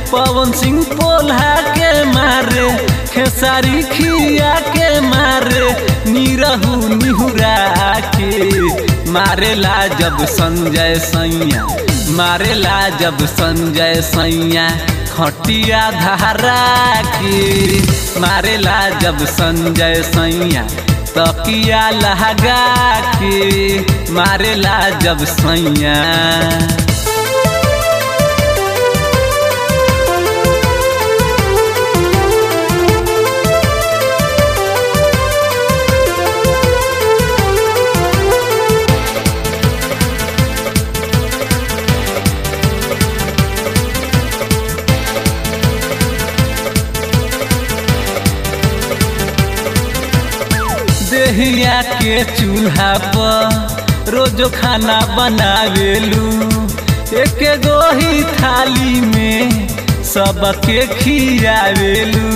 पवन सिंह पोल्हा के मारे खेसारी खिया के मारे निरहू निहुरा के मारेला जब संजय सैया मारेला जब संजय सैया खटिया धारा के मारेला जब संजय सैया तकिया लहगा के मारेला जब सैया देहिया के चूल्हा पर रोजो खाना बनावेलू एक गो ही थाली में सबके खियावेलू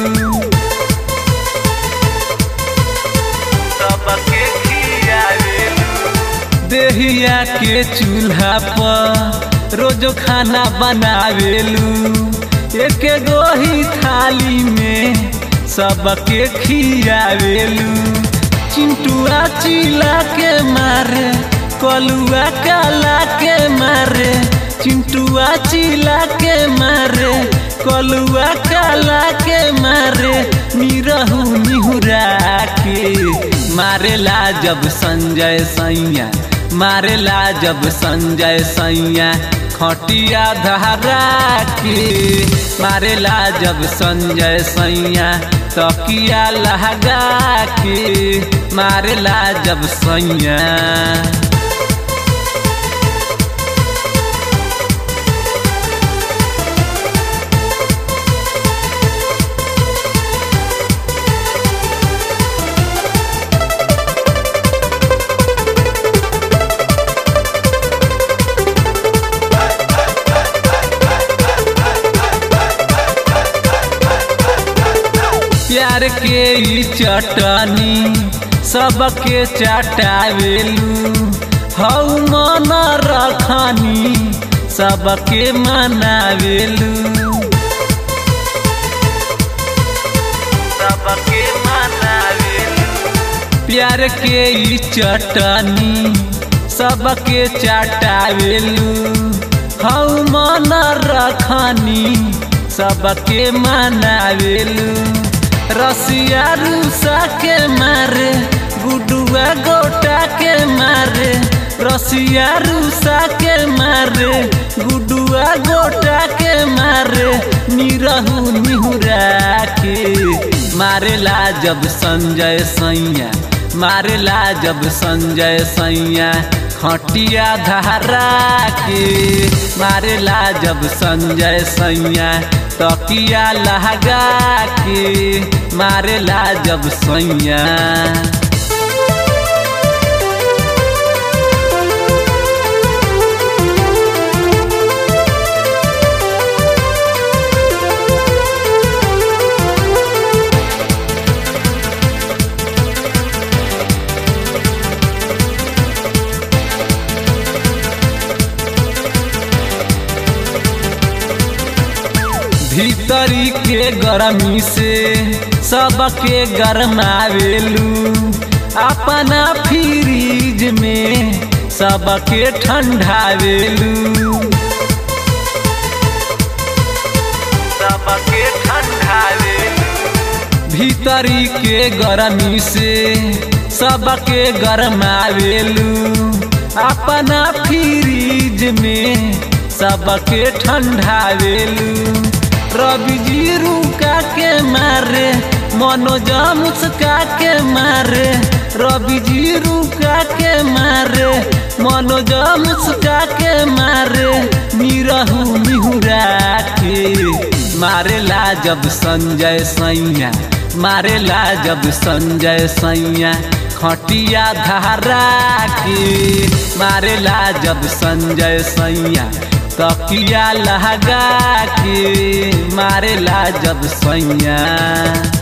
सबके खियावेलू देहिया के चूल्हा पर रोजो खाना बनावेलू एक गो ही थाली में सबके खियावेलू चिंटुआ चिला के मारे कलुआ काला के मारे चिंटुआ चिला के मारे कलुआ काला के मारे निरहू निहुरा के मारेला जब संजय सैया मारेला जब संजय सैया खटिया धारा के मारेला जब संजय सैया तकिया लहगा के मारेला जब सैया प्यार के ई चटनी सबके चटावेलू हऊ मन रखनी सबके मनावेलू सबके मनावेलू प्यार के ई चटनी सबके चटावेलू हऊ मन रखनी सबके मनावेलू रसिया रूसा के मारे गुडुआ गोटा के मारे रसिया रूसा के मारे गुडुआ गोटा के मारे निरहू निहुरा के मारेला जब संजय सैया मारेला जब संजय सैया खटिया धारा के मारेला जब संजय सैया तकिया लहगा के मारेला जब सैया भीतरी के गर्मी से सबके गरमावेलू अपना फ्रीज में सबके ठंडावेलू सबके ठंडावेलू भीतरी के गर्मी से सबके गरमावेलू अपना फ्रीज में सबके ठंडावेलू रवि जी रुका के मारे मनोजा मुस्का के मारे रवि जी रुका के मारे मनोजा मुस्का के मारे निरहू निहुरा के मारेला जब संजय सैया मारेला जब संजय सैया खटिया धारा के मारेला जब संजय सैया तकिया लहगा के मारेला जब सैया